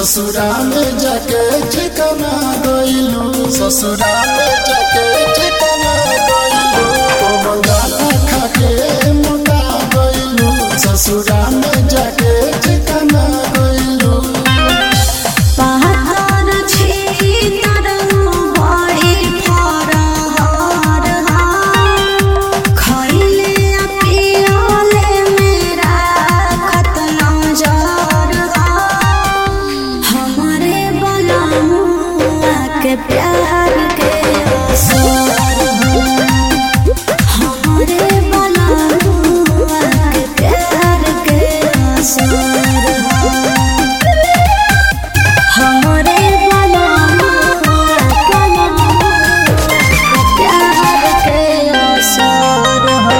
ससुरा में जाके ठिकाना गइलू ससुरा में जाके ठिकाना गइलू कोमल दाना खाके मोटा गइलू ससुरा में जाके ठिकाना गइलू पहाड़ छी तरंग बड़ी फरहर खइले आ पियले मेरा खत नजर हमरे बलमुआ के प्यार के असर हमरे बलमुआ के प्यार के असर हमरे प्यार के असर हो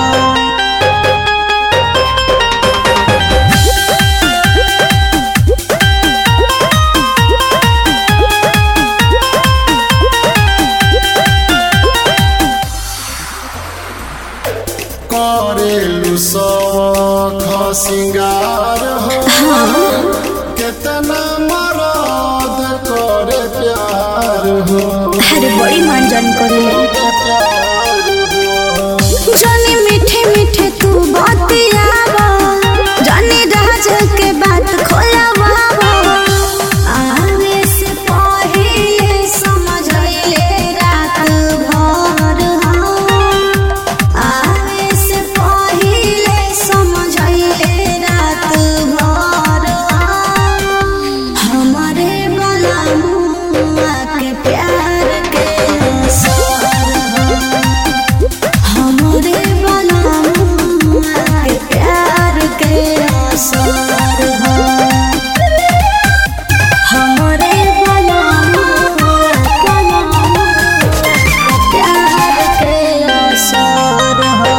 करेलू सौख सिंगार हो कितना मरद करे प्यार हो अरे बड़ी मंजन करे प्यार हो जानी मीठे मीठे तू बतियावा जानी राज के बात खोलावा आवे से पहिले समझले रात भर हम आवे से पहिले समझले रात भर हम हमरे बलमुआ के प्यार के असर हमरे बलमुआ के प्यार के असर हो हमरे बलमुआ के प्यार के असर हो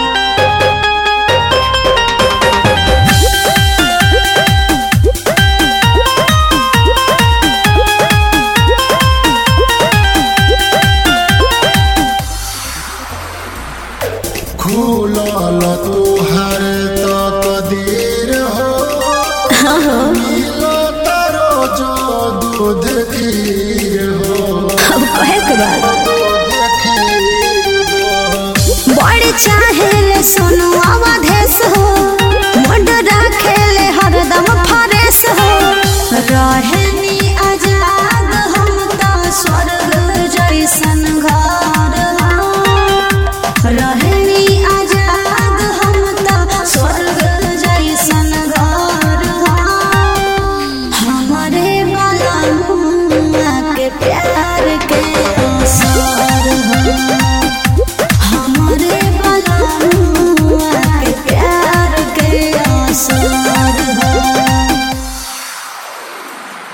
खुलल तुहर तो कदीर हो मिलत रोजो दूध खीर हो अब कहे के बाद दूध खीर हो बड़ चाहे ले सोनू